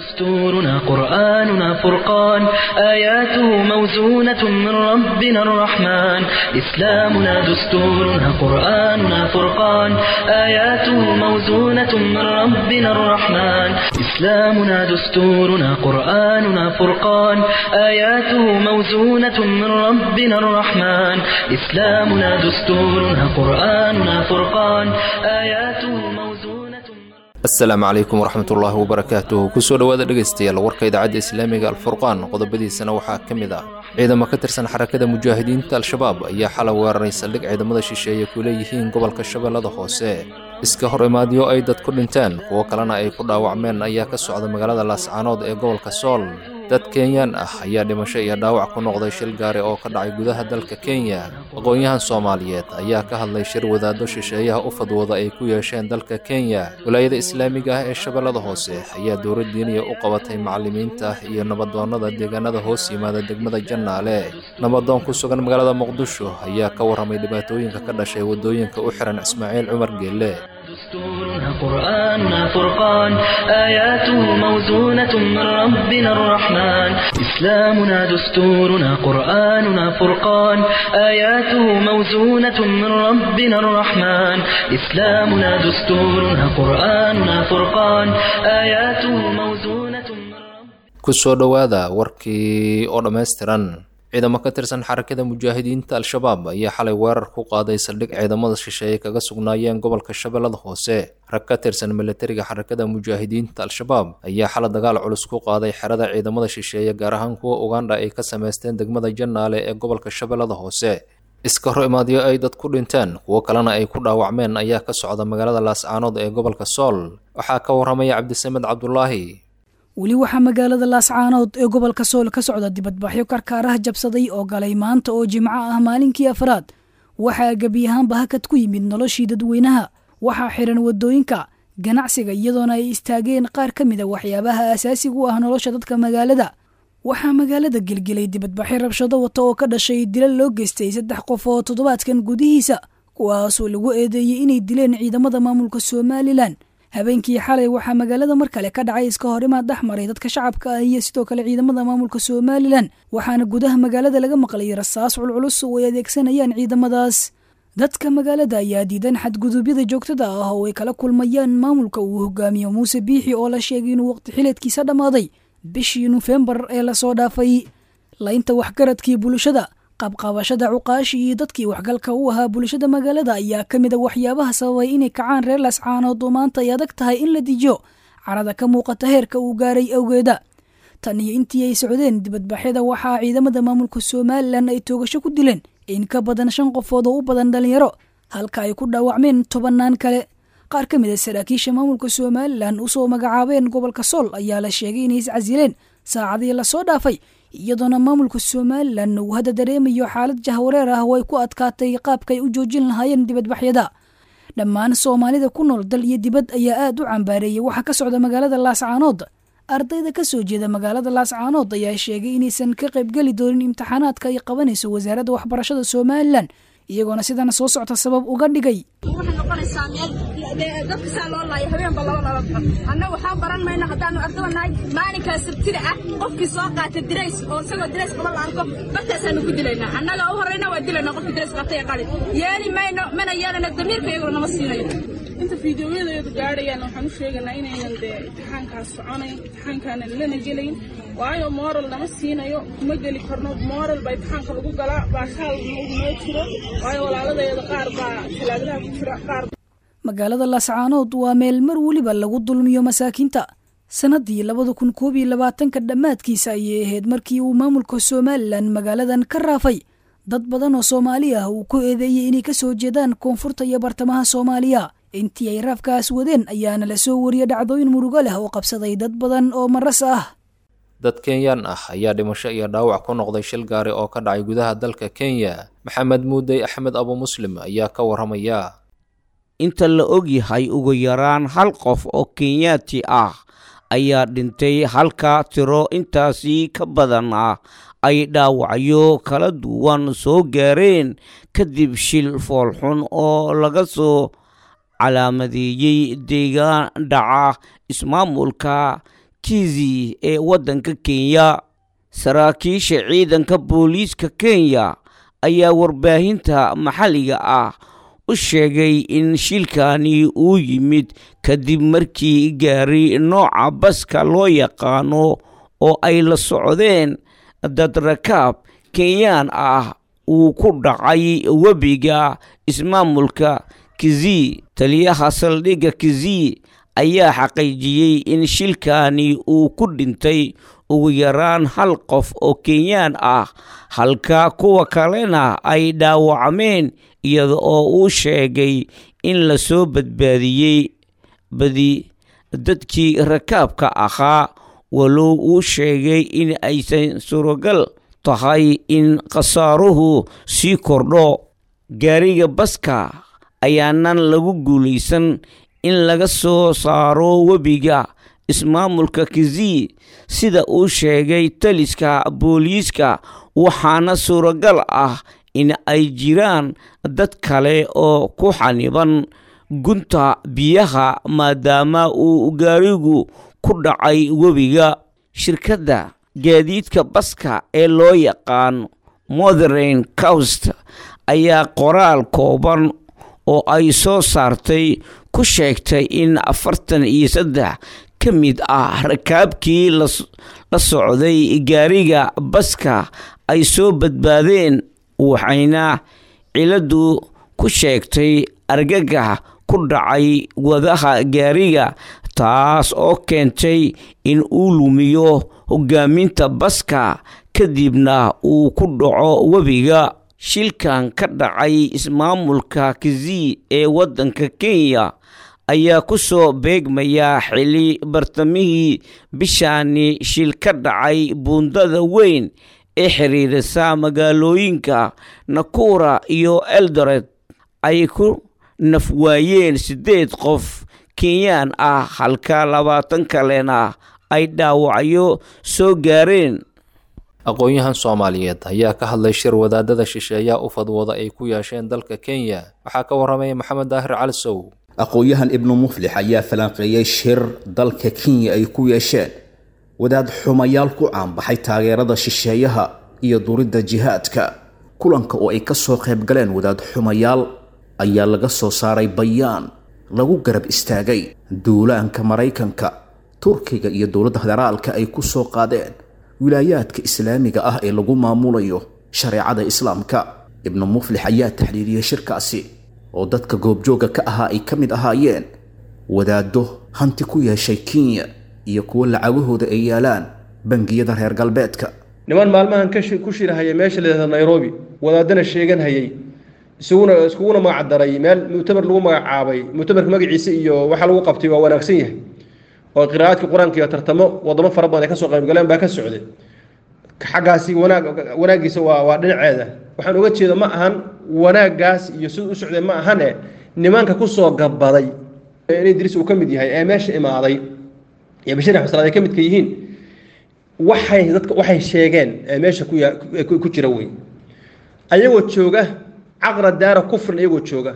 دستورنا قرآننا فرقان آياته موزونة من ربنا الرحمن إسلامنا دستورنا قرآننا فرقان آياته موزونة من ربنا الرحمن إسلامنا دستورنا قرآننا فرقان آياته موزونة من ربنا الرحمن إسلامنا دستورنا قرآننا فرقان آياته موزونة من asalaamu calaykum waraxmatullaahi wabarakaatuh kusoo dhowaada dhegaystayaal warka idaacadda islaamiga alfurqaan qodobadiisana waxaa ka mid ah ciidamo ka tirsan xarakada mujaahidiinta al-shabaab ayaa xalay weeraray saldhig ciidamada shisheeye ku leeyihiin gobolka shabeellada hoose iska hor imaadyo ay dad ku dhinteen kuwo kalena ay ku dhaawacmeen ayaa ka socda magaalada laascaanood ee gobolka sool dad kenyaan ah ayaa dhimasho iyo dhaawac ku noqday shil gaari oo ka dhacay gudaha dalka kenya aqoon-yahan soomaaliyeed ayaa ka hadlay shir wadaaddo shisheeyaha u fadwooda ay ku yeesheen dalka kenya walaayada islaamiga ah ee shabeellada hoose ayaa dowlad diiniya u qabatay macallimiinta iyo nabadoonnada deegaanada hoos yimaada degmada jannaale nabadoon ku sugan magaalada muqdisho ayaa ka warramay dhibaatooyinka ka dhashay waddooyinka u xihan ismaaciil cumar geelle دستورنا قرآننا فرقان آياته موزونة من ربنا الرحمن إسلامنا دستورنا قرآننا فرقان آياته موزونة من ربنا الرحمن إسلامنا دستورنا قرآننا فرقان آياته موزونة من ربنا kusoo dhowaada warkii oo dhammaystiran ciidamo ka tirsan xarakada mujaahidiinta al-shabaab ayaa xalay weerar ku qaaday saldhig ciidamada shisheeye kaga sugnaayeen gobolka shabeellada hoose rag ka tirsan milatariga xarakada mujaahidiinta al-shabaab ayaa xalay dagaal culus ku qaaday xerada ciidamada shisheeye gaar ahaan kuwa ugandha ay ka samaysteen degmada jannaale ee gobolka shabeellada hoose iska hor imaadyo ay dad ku dhinteen kuwo kalena ay ku dhaawacmeen ayaa ka socda magaalada laascaanood ee gobolka sool waxaa ka warramaya cabdisamed cabdulaahi weli waxaa magaalada laascaanood ee gobolka sool ka socda dibadbaxyo karkaaraha jabsaday oo galay maanta oo jimco ah maalinkii afraad waxaa gebi ahaanba hakad ku yimid noloshii dadweynaha waxaa xiran wadooyinka ganacsiga iyadoona ay istaageen qaar ka mid a waxyaabaha asaasiga u ah nolosha dadka magaalada waxaa magaalada gelgelay dibadbaxyo rabshado wata oo ka dhashay dilal loo geystay saddex qof oo toddobaadkan gudihiisa kuwaasoo lagu eedeeyey inay dileen ciidamada maamulka somalilan habeenkii xalay waxaa magaalada mar kale ka dhacay iska horimaad dhex maray dadka shacabka ah iyo sidoo kale ciidamada maamulka somalilan waxaana gudaha magaalada laga maqlay rasaas culculus oo ay adeegsanayaan ciidamadaas dadka magaalada ayaa diidan xadguduubyada joogtada ah oo ay kala kulmayaan maamulka uu hogaamiyo muuse biixi oo la sheegay inuu waqti xileedkiisa dhammaaday bishii nofembar ee lasoo dhaafay laynta waxgaradkii bulshada qabqabashada cuqaashi iyo dadkii waxgalka u ahaa bulshada magaalada ayaa ka mid a waxyaabaha sababay inay kacaan reer laascaanood oo maanta ay adag tahay in la dijiyo carada ka muuqata heerka uu gaaray awgeeda tan iyo intii ay socdeen dibadbaxyada waxaa ciidamada maamulka somalilan ay toogasho ku dileen in ka badan shan qofood oo u badan dhalinyaro halka ay ku dhaawacmeen tobannaan kale qaar ka mid a saraakiisha maamulka somalilan usoo magacaabeen gobolka sool ayaa la sheegay inay iscasileen saacadii lasoo dhaafay iyadoona maamulka somalilan uu hadda dareemayo xaalad jahwareer ah oo ay ku adkaatay qaabkaay u joojin lahaayeen dibadbaxyada dhammaan soomaalida ku nool dal iyo dibad ayaa aad u cambaareeyay waxaa ka socda magaalada laascaanood ardayda ka soo jeeda magaalada laascaanood ayaa sheegay inaysan ka qaybgeli doonin imtixaanaadka ay qabanayso wasaaradda waxbarashada somalilan iyagoona sidana soo socta sabab uga dhigay waxay noqonaysaa meel dadka saa loo laayo habeenba laba laba baxo annaga waxaa baran mayno haddaanu ardaba nahay maalinkaa sabtida ah qofkii soo qaata dirays oo isagoo dirays qaba la arko bartaasaanu ku dilaynaa annaga u horrayna waa dilaynaa qofkii dirays qaatay ee qalin yeeli mayno mana yeelana damiirka iyagoo nama siinayo inta fiidiyoyadeedu gaadhayaan waxaan u sheegaynaa inaynan dee imtixaankaas soconayn imtixaankaanan lana gelayn waayo moral nama siinayo kuma geli karno moral baa imtixaanka lagu galaa baashaal noo jiro waayo walaaladeeda qaar baa talaagadaha ku jira qaar magaalada laascaanood waa meel mar weliba lagu dulmiyo masaakiinta sannaddii labada kun koob iyo labaatanka dhammaadkiisa ayay ahayd markii uu maamulka somalilan magaaladan ka raafay dad badan oo soomaali ah uu ku eedeeyey inay ka soo jeedaan koonfurta iyo bartamaha soomaaliya intii ay raafkaas wadeen ayaana la soo wariyay dhacdooyin murugo leh oo qabsaday dad badan oo maras ah dad kenyaan ah ayaa dhimasho iyo dhaawac ku noqday shil gaari oo ka dhacay gudaha dalka kenya maxamed muudey axmed abu muslim ayaa ka warramaya inta la og yahay ugu yaraan hal qof oo kenyaati ah ayaa dhintay halka tiro intaasi ka badan ah ay dhaawacyo kala duwan soo gaareen kadib shil foolxun oo laga soo calaamadeeyey deegaan dhaca ismaamulka kizi ee waddanka kenya saraakiisha ciidanka booliiska kenya ayaa warbaahinta maxalliga ah u sheegay in shilkani uu yimid kadib markii gaari nooca baska loo yaqaano oo ay la socdeen dad rakaab kenyaan ah uu ku dhacay webiga ismaamulka kizi taliyaha saldhigga kizi ayaa xaqiijiyey in shilkani uu ku dhintay ugu yaraan hal qof oo kenyaan ah halka kuwa kalena ay dhaawacmeen iyada oo uu sheegay in la soo badbaadiyey badi dadkii rakaabka ahaa walow uu sheegay in aysan suuragal tahay in khasaaruhu sii kordho gaariga baska ayaanan lagu guulaysan in laga soo saaro webiga ismaamulka kizi sida uu sheegay taliska booliiska waxaana suuragal ah in ay jiraan dad kale oo ku xaniban gunta biyaha maadaama uu gaarigu ku dhacay webiga shirkadda gaadiidka baska ee loo yaqaan motherain coust ayaa qoraal kooban oo ay soo saartay ku sheegtay in afartan iyo saddex ka mid ah rakaabkii la socday gaariga baska ay soo badbaadeen waxayna ciladdu ku sheegtay argagax ku dhacay wadaha gaariga taas oo keentay in uu lumiyo hogaaminta baska kadibna uu ku dhaco webiga shilkan ka dhacay ismaamulka kizi ee waddanka kenya ayaa ku soo beegmaya xili bartamihii bishaani shil ka dhacay buundada weyn ee xiriirisa magaalooyinka nakura iyo eldoret ay ku nafwaayeen siddeed qof kenyaan ah halka labaatan kalena ay dhaawacyo soo gaareen aqoon-yahan soomaaliyeed ayaa ka hadlay shir wadaadada shisheeyaa u fadwooda ay ku yeesheen dalka kenya waxaa ka warramaya maxamed daahir cali sow aqoon-yahan ibnu muflix ayaa falanqeeyey shir dalka kenya ay ku yeesheen wadaad xumayaal ku caanbaxay taageerada shisheeyaha iyo duridda jihaadka kulanka oo ay ka soo qayb galeen wadaad xumayaal ayaa laga soo saaray bayaan lagu garab istaagay duulaanka maraykanka turkiga iyo dowladda federaalka ay ku soo qaadeen wilaayaadka islaamiga ah ee lagu maamulayo shareecada islaamka ibnu muflix ayaa taxliiliyey shirkaasi oo dadka goobjooga ka ahaa ay ka mid ahaayeen wadaaddo hanti ku yeeshay kenya iyo kuwo lacagahooda ay yaalaan bangiyada reer galbeedka niman maalmahan ku shirahaya meesha layihahda nairobi wadaadana sheegan hayay isaguna iskuguna magacdaray meel muctamar lagu magacaabay muctamarka magaciisa iyo waxa lagu qabtay waa wanaagsan yahay oo qiraa'aadka qur-aanka iyo tartamo wadamo fara badan ay kasoo qaybgaleen baa ka socday xaggaasi wanaag wanaaggiisa waa waa dhinaceeda waxaan uga jeeda ma ahan wanaaggaas iyo siduu u socday ma ahane nimanka kusoo gabaday in idriis uu ka mid yahay ee meesha imaaday iyo bashir axmed salaad ay ka midka yihiin waxay dadka waxay sheegeen ee meesha ku ku jira wey ayagoo jooga caqra daara kufrin iyagoo jooga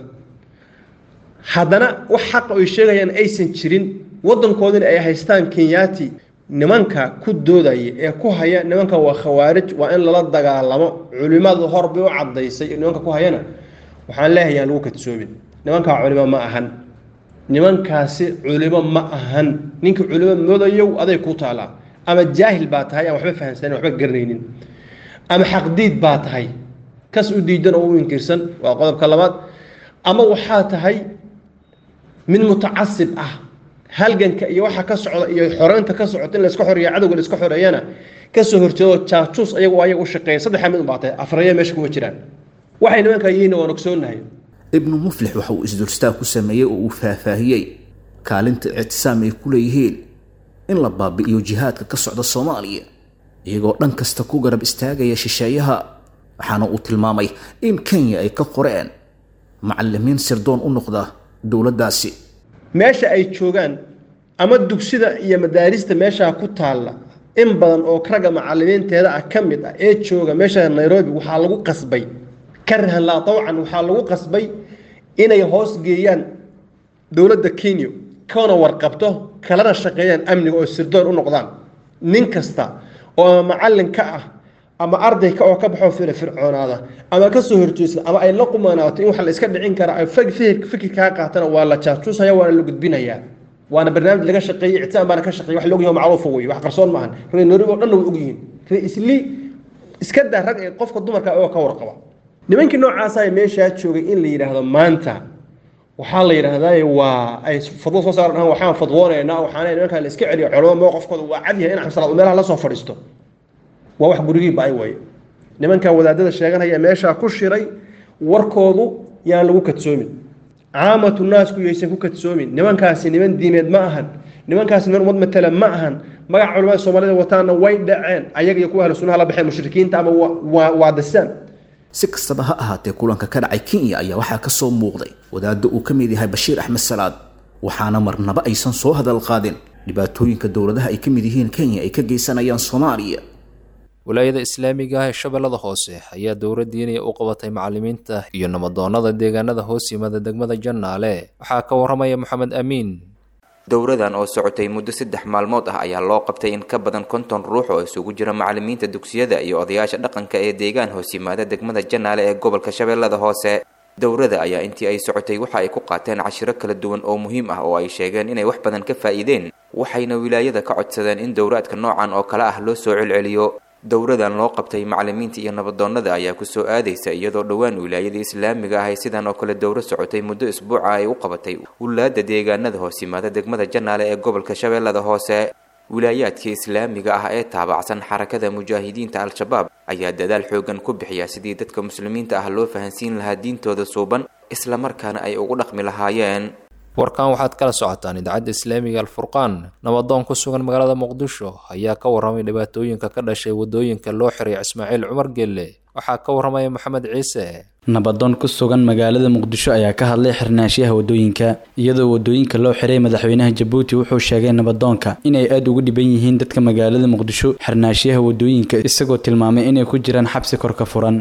haddana wax xaqa ay sheegayaan aysan jirin waddankoodina ay haystaan kenyaati nimanka ku doodaya ee ku haya nimanka waa khawaarij waa in lala dagaalamo culimadu horbay u cadaysay nimanka ku hayana waxaan leeyahay aan lagu kadsoomin nimankaa culimo ma ahan nimankaasi culimo ma ahan ninka culimo moodayow aday ku taalaa ama jaahil baa tahay aan waxba fahamsanin waxba garanaynin ama xaqdiid baa tahay kas u diidan oo u inkirsan waa qodobka labaad ama waxaa tahay mid mutacasib ah halganka iyo waxa ka socda iyo xoreynta ka socota in layska xoreeya cadowga layska xoreeyana kasoo horjeedo jaajuus ayagu ayaga u shaqeeya saddexa mid unbaa tahay afraya meesha kuma jiraan waxay nimankaa yihiin waan ogsoonnahay ibnu muflix waxa uu isdulstaag ku sameeyey oo uu faahfaahiyey kaalinta ictisaam ay ku leeyihiin in la baabi'iyo jihaadka ka socda soomaaliya iyagoo dhan kasta ku garab istaagaya shisheeyaha waxaana uu tilmaamay in kenya ay ka qoreen macalimiin sirdoon u noqda dowladdaasi meesha ay joogaan ama dugsida iyo madaarista meeshaa ku taalla in badan oo ragga macalimiinteeda ah ka mid ah ee jooga meesha nairobi waxaa lagu qasbay karahan laa tawcan waxaa lagu qasbay inay hoos geeyaan dowladda kenya kana warqabto kalana shaqeeyaan amniga oo sirdoon u noqdaan nin kasta oo ama macallin ka ah ama arday ka oo ka baxo firfircoonaada ama ka soo horjeesta ama ay la qumanaato in wax la iska dhicin kara ay fikirkaa qaatana waa la jaajuusaya waana la gudbinayaa waana barnaamij laga shaqeeyey ictisaam baana ka shaqeeyey wax la ogyahay macruufa wey wax qarsoon maahan reer nairobi oo dhanna way ogyihiin reer isli iska daa rag ee qofka dumarka oo ka warqaba nimankii noocaasa meeshaa joogay in la yidhaahdo maanta waxaa la yidhaahdaa waa ay fadwo soo saaran ahaan waxaan fadwoonaynaa waxaana nimankaa la iska celiyo culamo mowqifkooda waa cad yahay in xabsalaad uu meelaha la soo fadhiisto waa wax gurigii ba-ay waye nimankan wadaadada sheeganaya meeshaa ku shiray warkoodu yaan lagu kadsoomin caamatu naasku yaysan ku kadsoomin nimankaasi niman diimeed ma ahan nimankaasi niman ummad matala ma ahan magaca culamada soomaalida wataana way dhaceen ayaga iyo kuwa ahlu sunnaha la baxeen mushrikiinta ama waa dasaan si kastaba ha ahaatee kulanka ka dhacay kenya ayaa waxaa ka soo muuqday wadaadda uu ka mid yahay bashiir axmed salaad waxaana marnaba aysan soo hadal qaadin dhibaatooyinka dowladaha ay ka mid yihiin kenya ay ka geysanayaan soomaaliya walaayada islaamiga ah ee shabeellada hoose ayaa dowra diiniya u qabatay macallimiinta iyo namadoonnada deegaanada hoos yimada degmada jannaale waxaa ka warramaya moxamed amiin dowradan oo socotay muddo saddex maalmood ah ayaa loo qabtay in ka badan konton ruux oo isugu jira macallimiinta dugsiyada iyo odayaasha dhaqanka ee deegaan hoos yimaada degmada jannaale ee gobolka shabeellada hoose dowrada ayaa intii ay socotay waxa ay ku qaateen cashiro kala duwan oo muhiim ah oo ay sheegeen inay wax badan ka faa'iideen waxayna wilaayada ka codsadeen in dowraadka noocan oo kale ah loo soo celceliyo dowradan loo qabtay macallimiinta iyo nabadoonnada ayaa kusoo aadaysa iyadoo dhowaan wilaayada islaamiga ah ay sidan oo kale dowro socotay muddo isbuuca ay u qabatay wulaada deegaanada hoos yimaada degmada jannaale ee gobolka shabeellada hoose wilaayaadka islaamiga ah ee taabacsan xarakada mujaahidiinta al-shabaab ayaa dadaal xoogan ku bixiya sidii dadka muslimiinta ah loo fahansiin lahaa diintooda suuban islamarkaana ay ugu dhaqmi lahaayeen warkan waxaad kala socotaan idaacadda islaamiga alfurqaan nabadoon ku sugan magaalada muqdisho ayaa ka warramay dhibaatooyinka ka dhashay waddooyinka loo xiray ismaaciil cumar gelle waxaa ka warramaya maxamed ciise nabadoon ku sugan magaalada muqdisho ayaa ka hadlay xirnaanshiyaha waddooyinka iyadoo waddooyinka loo xiray madaxweynaha jabuuti wuxuu sheegay nabadoonka inay aada ugu dhiban yihiin dadka magaalada muqdisho xirnaanshiyaha waddooyinka isagoo tilmaamay inay ku jiraan xabsi kor ka furan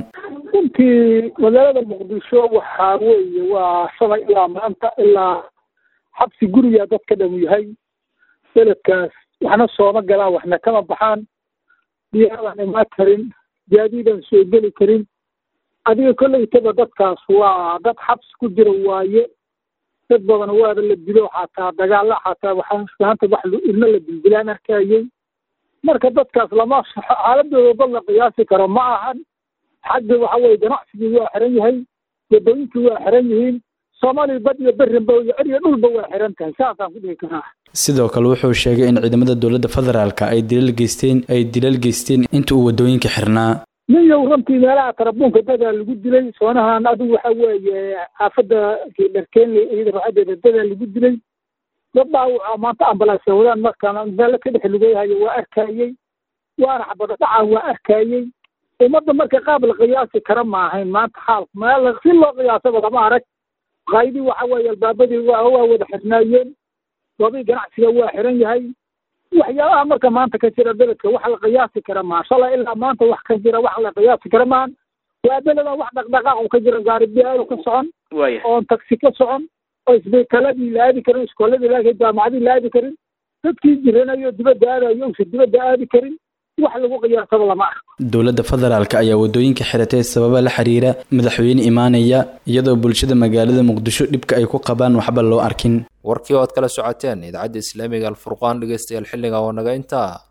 runtii magaalada muqdisho waxaa weeye waa shalay ilaa maanta ilaa xabsi guriga dadka dhan yahay beledkaas waxna sooma galaan waxna kama baxaan diyaaradan imaan karin gaadiidan soo geli karin adiga kolleytaba dadkaas waa dad xabsi ku jira waaye dad badan waaba la dilo xataa dagaalla xataa waxaanta wax ilmo la dildilaan arkayay marka dadkaas lama xaaladooda bad la qiyaasi karo ma ahan xagga waxa weye ganacsigii waa xiran yahay wadooyinkii waa xiran yihiin soomaaliya bad iyo berrinba iyo ceriyo dhulba waa xiran tahay saasaan ku dhihi karaa sidoo kale wuxuu sheegay in ciidamada dowladda federaalka ay dilal geysteen ay dilal geysteen inta uu waddooyinka xirnaa ninyow runtii meelaha tarabuunka dadaa lagu dilay soonahan adigu waxa weeye xaafadda dharkeenley iyada raaxadeeda dadaa lagu dilay dad dhaawaca maanta ambalaasya wadaan markaan meelo ka dhex lugeehayo waa arkayey waana xabado dhacaan waa arkayey ummadda marka qaab la qiyaasi kara ma ahayn maanta xaalku meel si loo qiyaasaba lama arag qaydii waxa weeye albaabadii waa waa wada xirnaayeen goobii ganacsiga waa xiran yahay waxyaabaha marka maanta ka jira beledka wax la qiyaasi kara maa shalay ilaa maanta wax ka jira wax la qiyaasi kara maan waa beledan wax dhaqdhaqaaq u ka jira gaaribiyaal ka socon oon taksi ka socon oo isbitaladii la aadi karin iskooladii laakiin jaamacadii la aadi karin dadkii jiranayo dibadda aadayo uusan dibadda aadi karin wax lagu qiyaasaba lama arko dowladda federaalk ayaa waddooyinka xiratay sababa la xiriira madaxweyne imaanaya iyadoo bulshada magaalada muqdisho dhibka ay ku qabaan waxba loo arkin warkii oo aad kala socoteen idaacadda islaamiga alfurqaan dhegeystayaal xilliga oo naga intaa